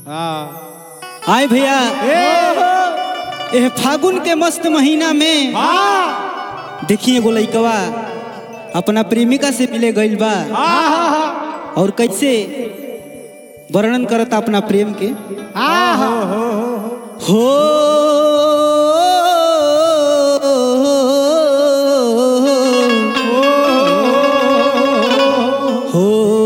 हाँ आए भैया ए एह फागुन के मस्त महीना में हाँ देखिए एगो लइकवा अपना प्रेमिका से मिले गइल बा हाँ और कैसे वर्णन करता अपना प्रेम के हाँ हो हो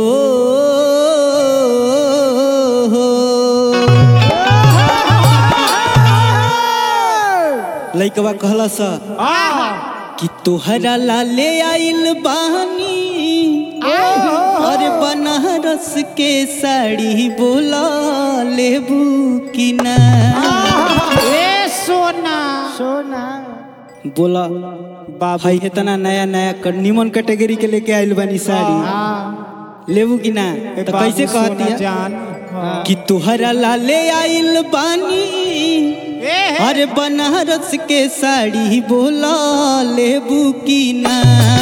लइकवा कहला सा कि तोहरा लाले आइल बानी अरे बनारस के साड़ी बोला लेबू कि ना ए सोना सोना बोला भाई इतना नया नया क- निमन कैटेगरी के लेके आइल बानी साड़ी हाँ लेबू कि ना तो कैसे कहती है जान कि तोहरा लाले आइल बानी ए अरे बनारस के साड़ी बोला लेबू की ना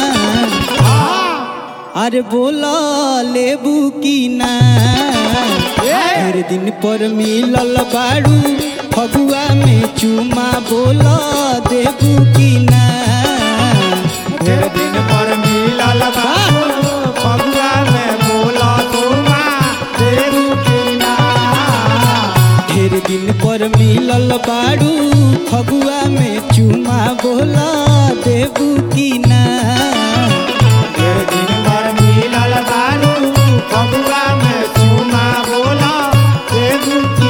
अरे बोला लेबू की ना हर दिन पर मिलल बाड़ू फगुआ में चुमा बोला देबू की ना ढेर दिन पर मिलल बाबू फगुआ में बोला तुमा देरू की ना ढेर दिन पर मिलल बाड़ू फगुआ में चुमा बोला देबू की ना ढेर दिन पर मिलल बाबू फगुआ में चुमा बोला देरू की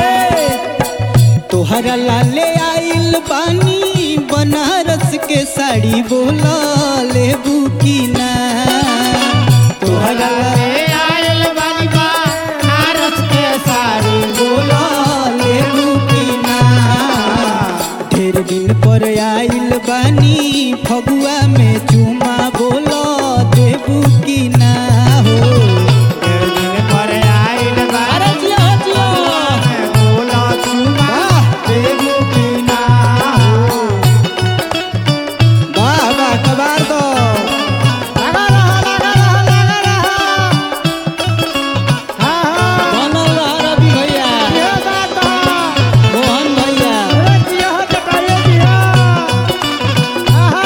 तोहरा लाले आइल बानी बनारस के साड़ी बोला लेबू की ना तोहरा ए आयल बानी बा नारस के साड़ी बोला लेबू की ना ढेर दिन पर आइल बानी फगुआ में चुमा बोला देबू की ना हो ढेर दिन पर आयल अरे बानी जिया जिया में बोला तुमा देरू की ना वाह वाह कबार दो लगा रहा लगा रहा लगा रहा हाँ हाँ बनल रह रवि भैया ये बात है मोहन भैया अरे जिया बताइए जिया आहा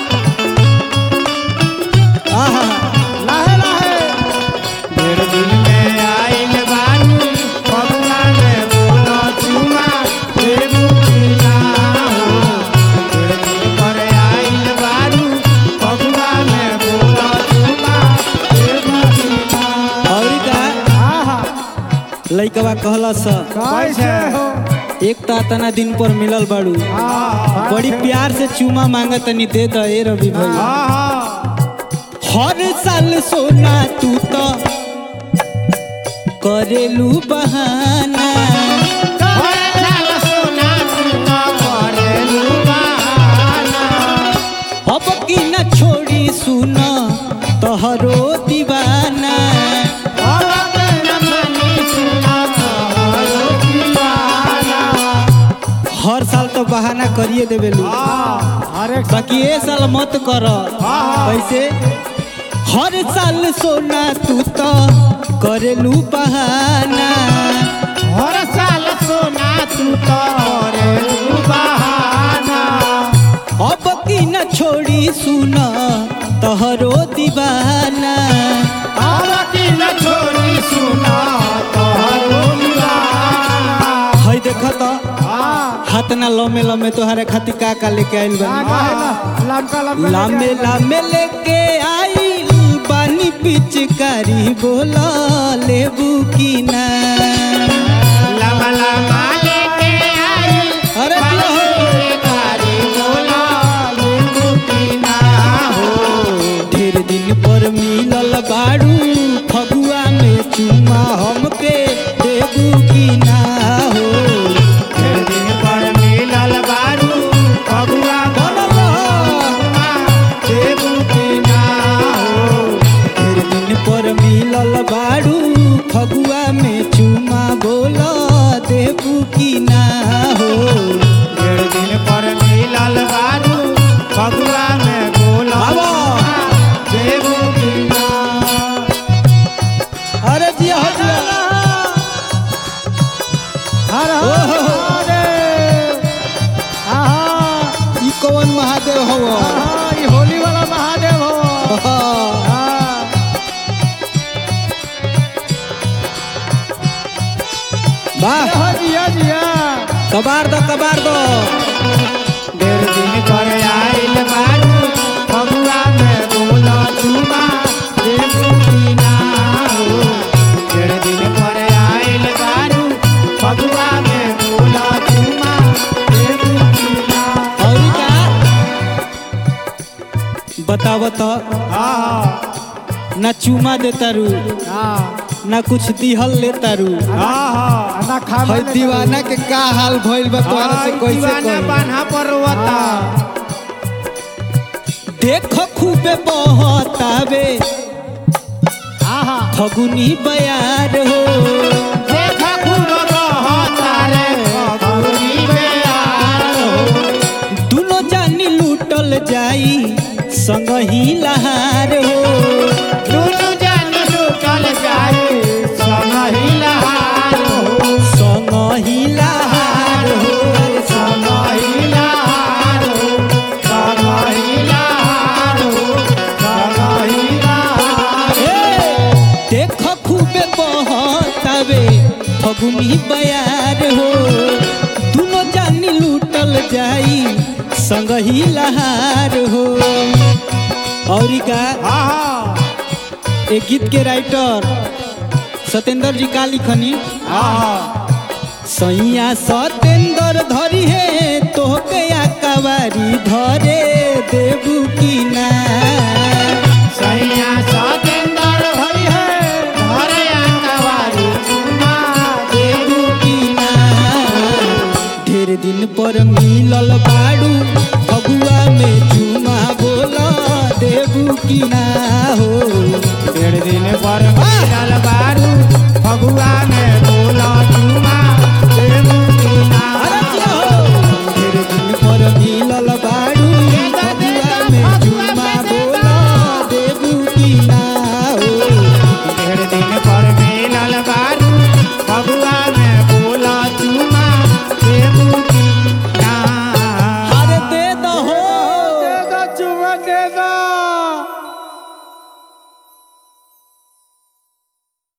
आहा लाहे लाहे ढेर दिन में आइल बानी फगुआ में बोला चुमा देबू की ना हो ढेर दिन पर आइल बानी फगुआ में बोला चुमा देबू की ना और का आहा लइकवा कहला स कैसे हो एक ता तना दिन पर मिलल बाड़ू आहा बड़ी प्यार से चुमा मांगत तनी दे द ए रवि भैया आहा हर साल सोना तू तो करेलू बहाना अब की न छोड़ी सुना तोहरो दीवाना हर साल तो बहाना करिए देवेलू बाकी ए साल मत कर कैसे हर साल सोना तू तो करेलू बहाना अब की न छोड़ी सुना तोहरो दीवाना हई देख तो हाथ ना लमे लमे तोहरे खातिर का का लेके आइल बानी लामे लामे लेके आइल बानी पिचकारी बोला लेबू की ना लमा लमा लेके आई अरे बोला नींबू पीना हो ढेर दिन पर मिलल बाड़ू फगुआ में चुमा हमके देबू की ना हो ढेर दिन पर मिलल बारू फगुआ बनल देबू पीना हो ढेर दिन पर मिलल बाड़ू फगुआ में चुमा हर हर महादेव आहा ई कौन महादेव हव आहा ये होली वाला महादेव हो हाँ। वाह हाँ जिया जिया कबार दो कबार दो डेढ़ दिन पर आइल बारू फगुआ में बोला चुमा देबू की ना हो डेढ़ दिन पर आइल बारू फगुआ में बोला चुमा देबू की ना और का बताव तो हाँ ना चुमा देता रू हाँ ना कुछ दिहल लेता रू हाँ ना खा है दीवाना के का हाल भइल बा तोहरा से कैसे दीवाना कही बान्हा पर रोता देखो खूबे बहतावे आहा फगुनी बयार हो देखा खूब रहता रे फगुनी में यार हो दुनो जानी लूटल जाई संग ही लहार हो दुनु जन लुटल जाए समही लहार हो संग ही लहार हो समही लहार हो समही लहार हो समही लहार ए, देखो खूबे बहतावे फगुनी बयार हो दुनो जानी लूटल जाई संग ही लहार हो और का आहा एक गीत के राइटर सत्येंद्र जी का लिखनी आहा सैया सत्येंद्र धरी है तोहके कवारी धरे देबू की ना सैया सतेंद्र भई है घरे अंगवारी चुमा देबू की ना ढेर दिन पर मिलल बाड़ू फगुआ में चुमा बोला देबू की ना हो डेढ़ दिन पर